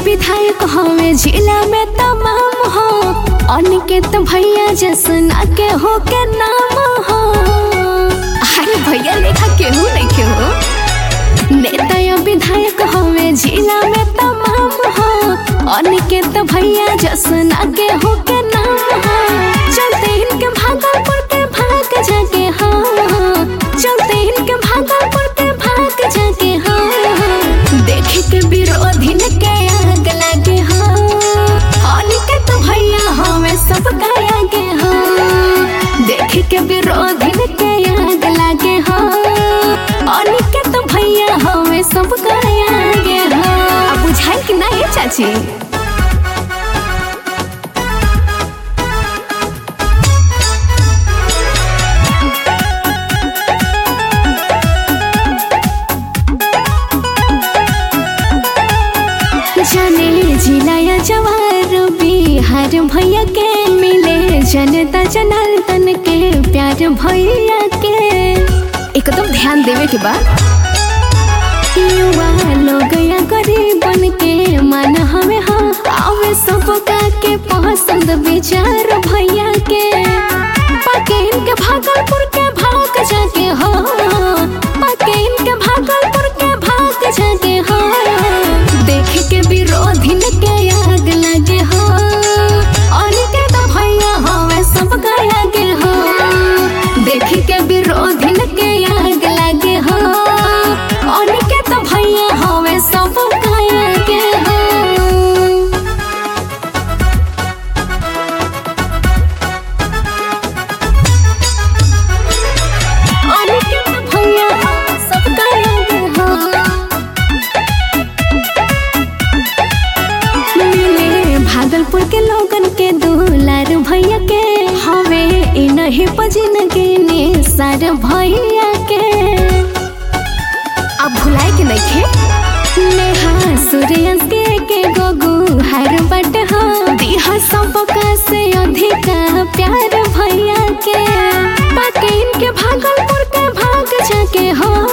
विधायक हवे जिला में तमाम हो अनिकेत भैया जसना के हो के नाम हो अरे भैया लेखा केहू नहीं के हो नेता या विधायक हवे जिला में तमाम हो अनिकेत भैया जसना के हो के नाम हो चलते इनके भागलपुर के भाग जाके हो चलते इनके भागलपुर के भाग जाके हो देखे के विरोधी न के आग लगे हो अनिकेत भैया हमें सब आगे हो देखे के विरोधी न के आग लगे हो अनिकेत भैया हमें सब आगे हो अब बुझाई कि ना ये चाची जाने जिला या जवार बिहार भैया के मिले जनता जनार्दन के प्यार भैया के एकदम ध्यान देवे के बाद युवा लोग या गरीबन के मन हमें हाँ आवे सबका के पसंद विचार भैया के पाके इनके भागलपुर के भाग जाके हो पाके इनके भागलपुर के भाग जाके हो देख के विरोधी न के आग लगे हो अनिके तो भैया हमें सब आगे हो देख के विरोधी न के आग लगे हो अनिके तो भैया हमें सब आगे हो अनिकेत भैया सबका आगे हो मिले भागलपुर के लोगन के दुलार भैया के हवे इ नहीं पजिन के ने सार भैया के अब भुलाए के नहीं खे नेहा सूर्यंश के के गोगू हर बट हो दिहा सबका से अधिका प्यार भैया के पाके इनके भागलपुर के भाग जाके हो